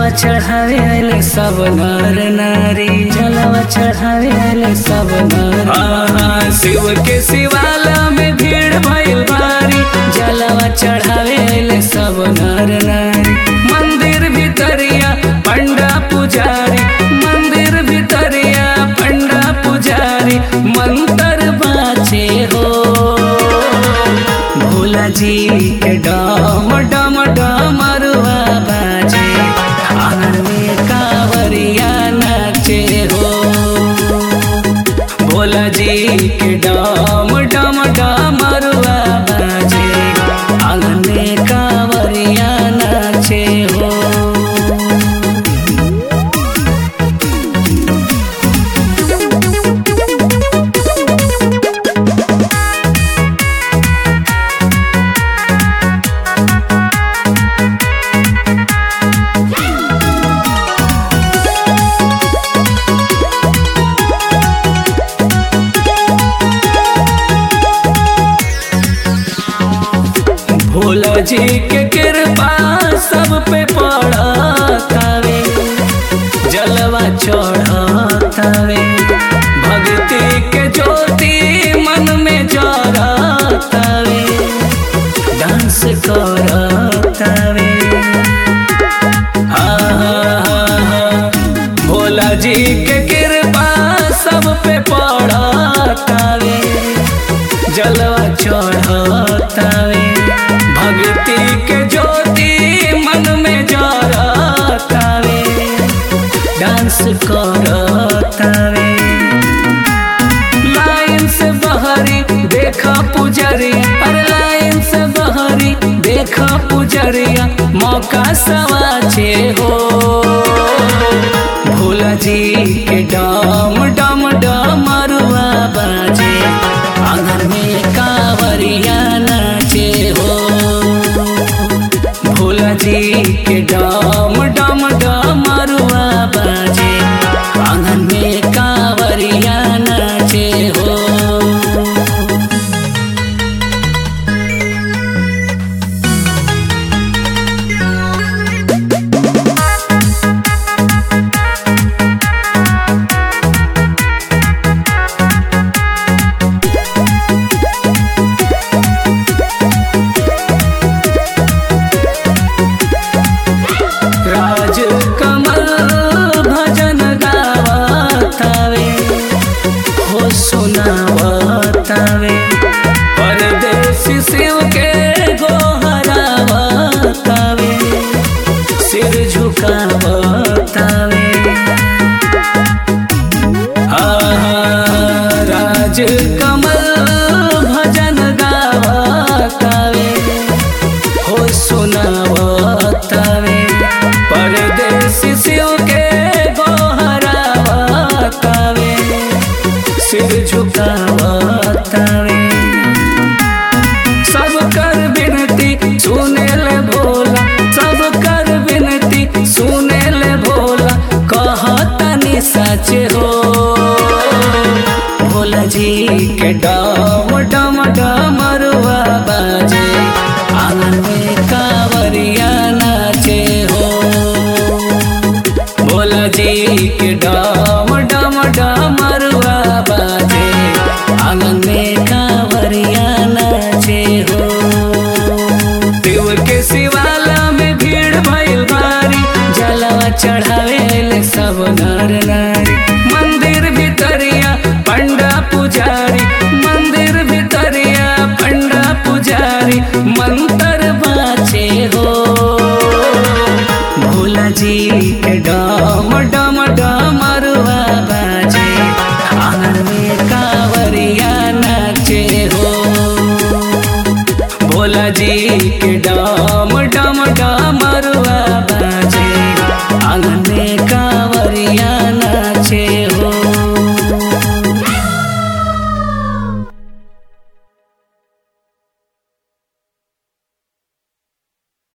जलवा चढ़ावे आइले सब नर नारी जलवा चढ़ावे आइले सब नर हाँ, शिव के शिवाला में भीड़ भइल भारी जलवा चढ़ावे आइले सब नर नारी मंदिर भितरिया पंडा पुजारी मंदिर भितरिया पंडा पुजारी मंत्र बाचे हो भोला जी के डम डम डमरुआ बाजे आंगन में कांवरिया नाचे हो भोला जी के डम डम डमरुआ बाजे आंगन में कांवरिया नाचे हो भोला जी के कृपा सब पे पड़तावे जलवा चढ़तावे भक्ति के ज्योति मन में जरतावे डांस करतावे हाँ, भोला जी के कृपा सब पे पड़तावे जलवा चढ़तावे भक्ति के ज्योति मन में जरतावे डांस करतावे लाइन से बहरी देखा पुजरिया अरे लाइन से बहरी देखा पुजरिया मौका सवाचे हो भोला जी के डम डम डमरुआ बाजे आंगन में कांवरिया नाचे हो भोला जी के डम डम डमरुआ बाजे आंगन में कांवरिया नाचे हो राज कमल भजन गावतावे हो सुनावतावे परदेसी शिव के गोहरावतावे सिर झुकावतावे आहा, राज कमल भजन गावतावे हो सुनावतावे परदेसी शिव के गोहरावतावे सिर झुकावतावे सब कर विनती सुने ले भोला सब कर विनती सुने ले भोला कहतनी सच हो भोला जी के डम डम डमरुआ बाजे आंगन में कांवरिया नाचे हो भोला जी के डम